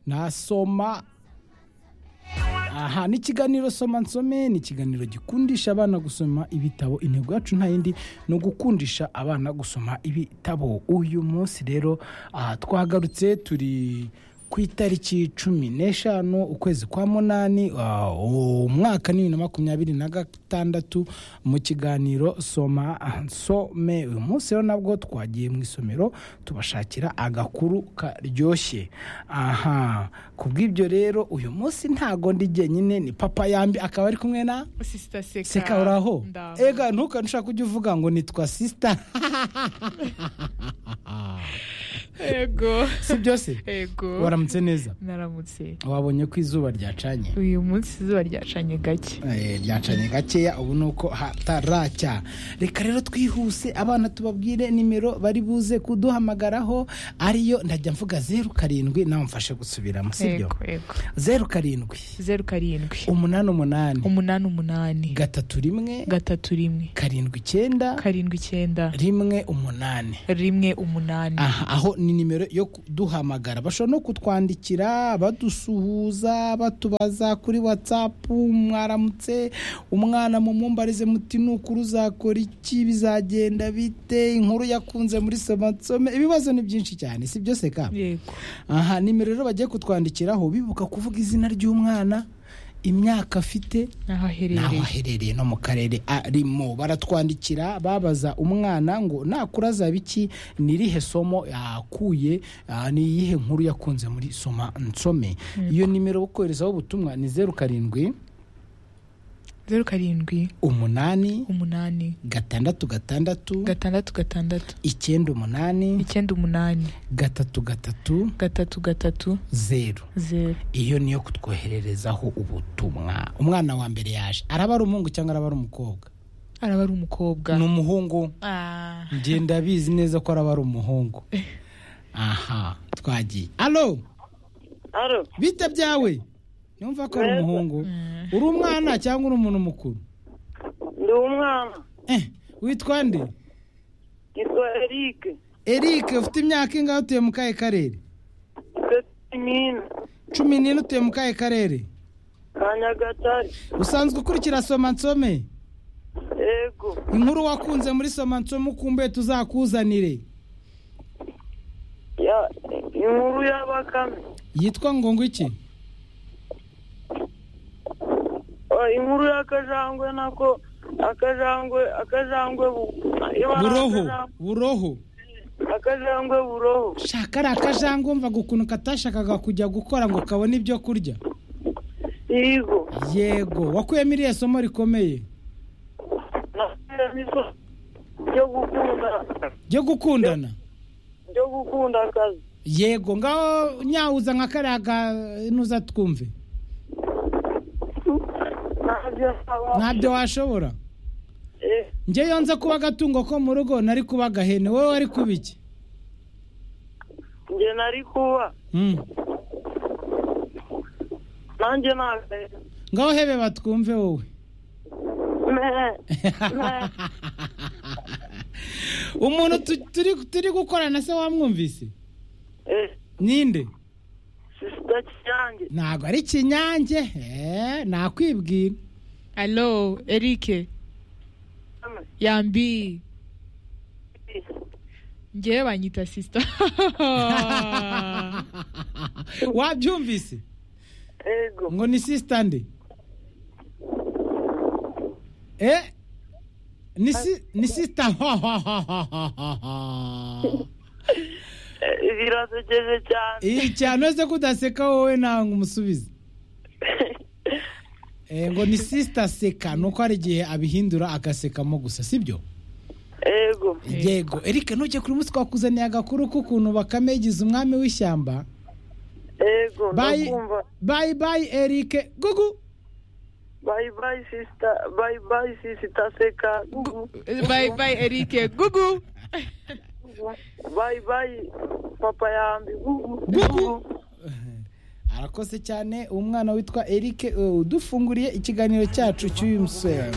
nasoma aha ni ikiganiro soma nsome ni ikiganiro gikundisha abana gusoma ibitabo intego yacu nta yindi ni ugukundisha abana gusoma ibitabo uyu munsi rero aha twagarutse turi ku itariki cumi n'eshanu ukwezi kwa munani umwaka ni bibiri na makumyabiri na gatandatu mu kiganiro soma nsome uyu munsi rero nabwo twagiye mu isomero tubashakira agakuru karyoshye aha ku bw'ibyo rero uyu munsi ntago ndi jyenyine ni papa yambi akaba ari kumwe na sisita seka seka uraho ndaho. ega ntukane ushaka ujya uvuga ngo nitwa sisita yego si byose yego waramutse neza naramutse wabonye ko izuba ryacanye uyu munsi izuba ryacanye gake Eh, ryacanye gakeya ubu ni uko hataracya reka rero twihuse abana tubabwire nimero bari buze kuduhamagaraho ariyo ndajya mvuga zeru karindwi nawe mfashe gusubiramo sibyo yego yego zeru karindwi zeru karindwi umunani umunani umunani umunani gatatu rimwe gatatu rimwe karindwi icyenda karindwi icyenda rimwe umunani rimwe umunani aha aho ni nimero yo kuduhamagara bashobora no kutwandikira badusuhuza batubaza kuri watsapu mwaramutse umwana mumumbarize muti ni ukuri uzakora iki bizagenda bite inkuru yakunze muri somansome ibibazo ni byinshi cyane si byose ka yego aha nimero rero bagiye kutwandikiraho bibuka kuvuga izina ry'umwana imyaka afite n'aho n'aho aherereye aherereye no mu karere arimo baratwandikira babaza umwana ngo nakura azaba iki ni irihe somo yakuye ah, ni iyihe nkuru yakunze muri soma nsome iyo nimero yo koherezaho ubutumwa ni zeru karindwi zeru karindwi umunani umunani gatandatu gatandatu gatandatu gatandatu icyenda umunani icyenda umunani gatatu gatatu gatatu gatatu zeru zeru iyo niyo kutwohererezaho ubutumwa umwana wa mbere yaje araba ari umuhungu cyangwa araba ari umukobwa araba ari umukobwa ni umuhungu Ah, njye ndabizi neza ko araba ari umuhungu aha twagiye alo Aro, bite byawe numva ko ari Neza. umuhungu Mm. uri umwana cyangwa uri umuntu mukuru ndi umwana Eh, witwa nde yitwa Eric eric ufite imyaka ingahe utuye mu kahe karere Gatimina cumi n'ine utuye mu kahe karere ka Nyagatare usanzwe ukurikira soma nsome yego inkuru wakunze muri soma nsome ukumbuye tuzakuzanire ya inkuru ya bakame yitwa ngo ngo iki Oh, inkuru y'akajangwe nako akajangwe akajangwe bu- ibara buroho akajangwe- buroho akajangwe buroho shaka ari akajangwe wumvaga ukuntu katashakaga kujya gukora ngo kabone ibyo kurya yego yego wakuyemo iriya somo rikomeye nakuyemo isomo ryo gukunda ryo gukundana ryo gukunda akazi yego ngaho nyawuza nka kariya ganuza twumve ntabyo ntabyo washobora Eh, njye yonze kuba agatungo ko mu rugo nari kuba agahene wowe wari kuba iki njye nari kuba Mm. nanjye ntabwo ngaho hebe batwumve wowe umuntu tu- turi- turi gukorana se wamwumvise ninde sisita cyanjye ntabwo ari kinyange eh, nakwibwira alo erike yambi ngewe banyita sisita wabyumvise ego ngo ni sisita nde eh ni si- ni sisita Eh, birasekeje cyane iyi cyane se kudaseka wowe ntabwo umusubize Eh, ngo ni sisita seka ni uko hari igihe abihindura agasekamo gusa sibyo ego yego erike ntujye kuri munsi twakuzaniye agakuru k'ukuntu bakame yigize umwami w'ishyamba ego Bye. ndakumva bayi bayi erike gugu bayi bayi sisita bayi bayi sisita seka bayi bayi erike gugu bayi bayi papa yambi gugu Gugu. arakoze cyane umwana witwa erike eh, udufunguriye ikiganiro cyacu cy'uyu musore